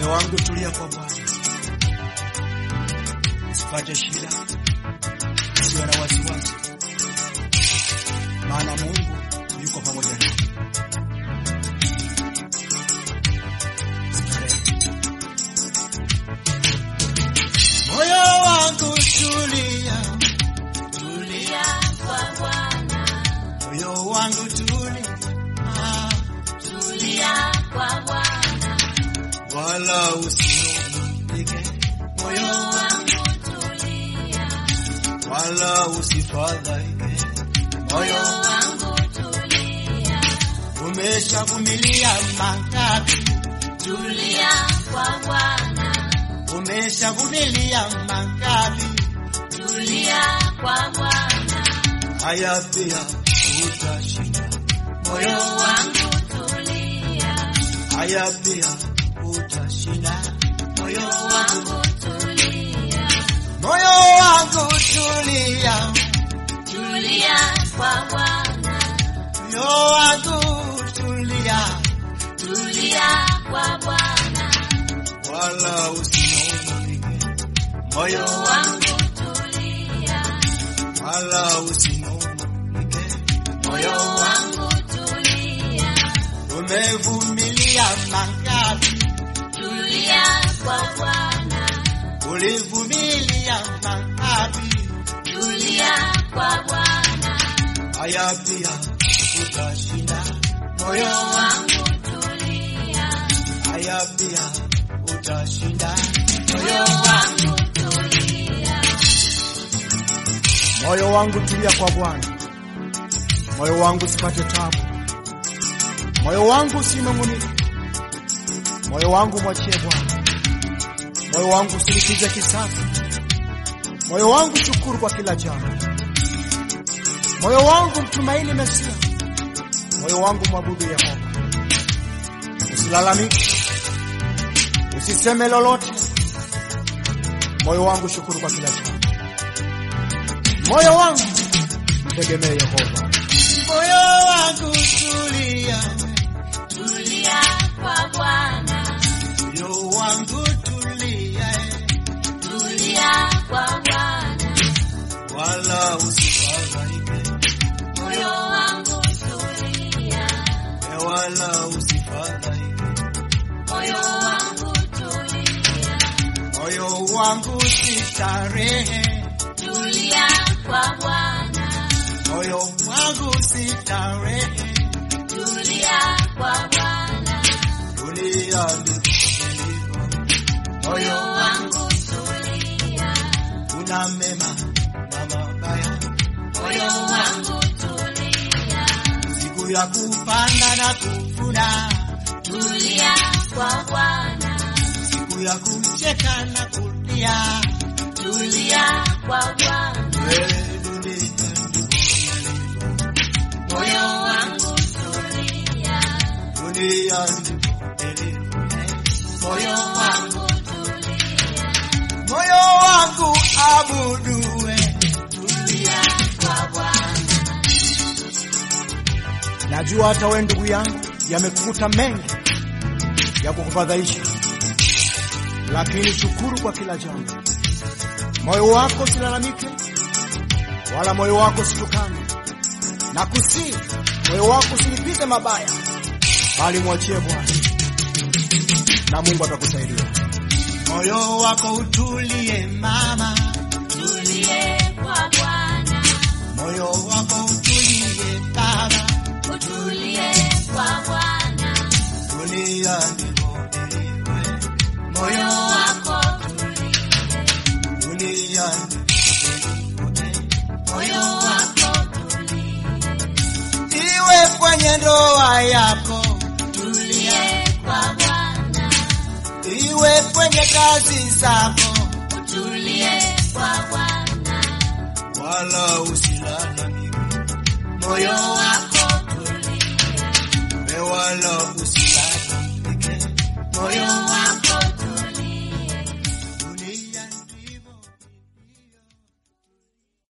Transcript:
Moyo wangu tulia kwa Bwana, usipate shida, usiwe na wasiwasi, maana Mungu yuko pamoja nawe. Moyo wangu tulia, Tulia kwa Bwana, moyo wangu tulia, ah, tulia kwa Bwana, wala usinungunike, moyo moyo wangu tulia, wala usifadhaike, moyo moyo wangu tulia, umeshavumilia mangapi, tulia kwa Bwana, umeshavumilia mangapi, tulia kwa Bwana, haya pia utashinda, moyo moyo wangu tulia, haya pia utashinda, moyo moyo wangu tulia, moyo wangu tulia, tulia kwa Bwana, moyo wangu tulia, tulia kwa Bwana, wala usinungunike, moyo moyo wangu tulia, wala usinungunike, moyo wangu tulia, umevumilia mangapi, tulia kwa Bwana, ulivumilia mangapi, tulia kwa Bwana, haya pia utashinda, moyo moyo wangu tulia, haya pia utashinda, moyo wangu tulia, moyo wangu tulia kwa Bwana, moyo wangu usipate tabu, moyo wangu usinung'unike, moyo wangu mwachie Bwana, moyo wangu usilipize kisasi, moyo wangu shukuru kwa kila jambo, moyo wangu mtumaini Mesia, moyo wangu mwabudu Yehova. Usilalamike, usiseme lolote, moyo wangu shukuru kwa kila jambo moyo wangu mtegemee Yehova. Moyo wangu tulia, tulia kwa Bwana, moyo wangu tulia, tulia kwa Bwana, wala usifadhaike, moyo wangu tulia, wala usifadhaike, moyo wangu tulia, moyo wangu sitarehe, tulia kwa Bwana, moyo wangu sitarehe, tulia kwa Bwana, tulia ndivyo moyo moyo wangu tulia, una mema na mabaya, moyo wangu tulia, siku ya kupanda na kuvuna, tulia kwa Bwana, siku ya kucheka na kulia, tulia kwa Bwana, wewe dunia moyo wangu tulia, dunia ndivyo moyo wangu tulia, moyo wangu abudue, tulia kwa Bwana, najua hata wewe ndugu yangu yamekukuta mengi ya kukufadhaisha, lakini shukuru kwa kila jambo. Moyo wako usilalamike, wala moyo wako usitukane, na kusii moyo wako usilipize mabaya, bali mwachie Bwana na Mungu atakusaidia. Moyo wako utulie mama, tulie kwa Bwana, moyo wako utulie baba, utulie kwa Bwana, tulia ndivyo ilivyo. moyo Moyo wako tulie, tulia ndivyo ilivyo. moyo wako tulie, Iwe kwenye ndoa yako, tulie kwa Bwana, iwe kwenye kazi zako, utulie kwa Bwana, wala usilalamike. moyo Moyo wako tulie, we wala usilalamike. moyo